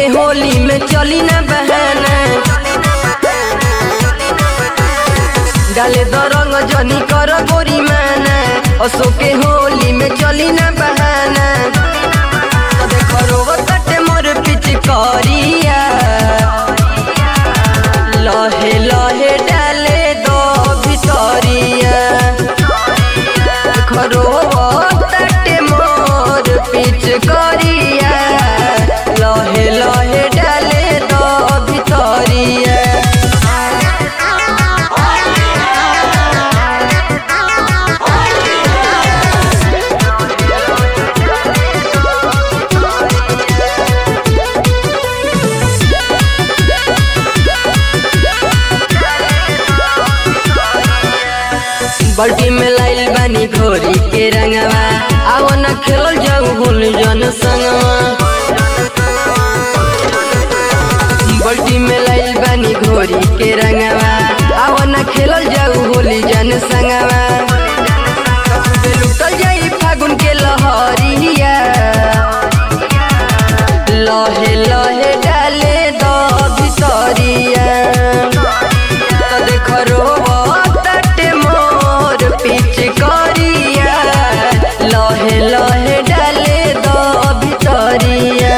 होली में चली ना बहाना डाले द रंग जनी कर गोरी माना असो के होली में चली ना बहाना तो देखो रोग कटे मोर पिचकारिया लहे लहे डाले दो भितरिया खरो तटे मोर पिचकारिया लहे लहे डाले दो भितरिया बल्टी में लाइल बानी घोरी के रंगवा आओ न खेलल जाऊ भूल जन संगवा बल्टी में लाइल बानी घोरी के रंगवा आओ न खेलल जाऊ होली जन संगवा लुटल जाई फागुन के लहरिया लहे लहे डाले दो भितरिया तो देख तटे मोर पिचकारिया लहे लहे डाले दो भितरिया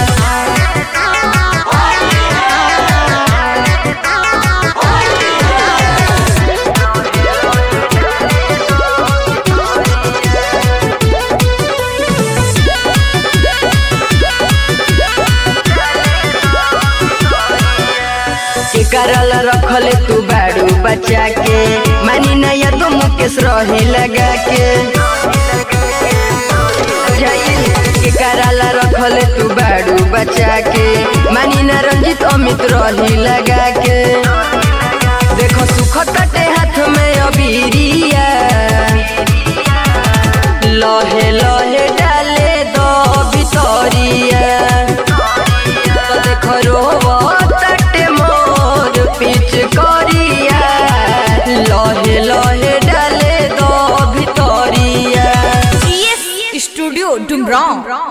के करल रखले तू बाड़ू बचा के मानी नया तो मुकेश रहे लगा के जाइल के करल रखले तू बाड़ू बचा के मानी न रंजित अमित रही लगा के देखो सुख कटे हाथ में अबीरिया लहे लहे डाले दो भितरिया तो देखो रोवा तटे मोर पिच करिया लहे लहे डाले दो भितरिया CS स्टूडियो डुमराव